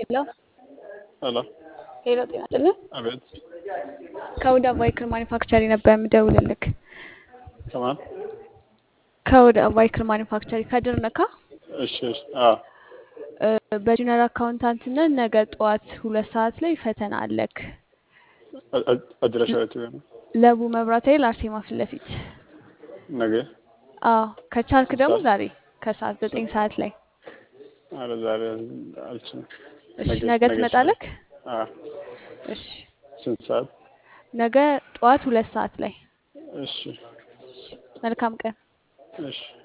ሄሎ ሄሎ ሄሎ፣ ጤና ይስጥልኝ። አቤት ከወደ ቫይክል ማኒፋክቸሪ ነበር የምደውልልክ። ከማን? ከወደ ቫይክል ማኒፋክቸሪ ከድር ነካ። እሺ እሺ። አዎ በጁኒየር አካውንታንትነት ነገ ጠዋት ሁለት ሰዓት ላይ ፈተና አለክ። አ- አ- አድራሻ የት ነው? ለቡ መብራት ኃይል አርሴማ ፊት ለፊት። ነገ አዎ ከቻልክ ደግሞ ሰዓት? ዛሬ ከሰዓት ዘጠኝ ሰዓት ላይ። ኧረ ዛሬ አልችልም። እሺ ነገ- ነገ ነገ ትመጣለክ? አዎ እሺ ስንት ሰዓት? ነገ ጠዋት ሁለት ሰዓት ላይ። እሺ መልካም ቀን። እሺ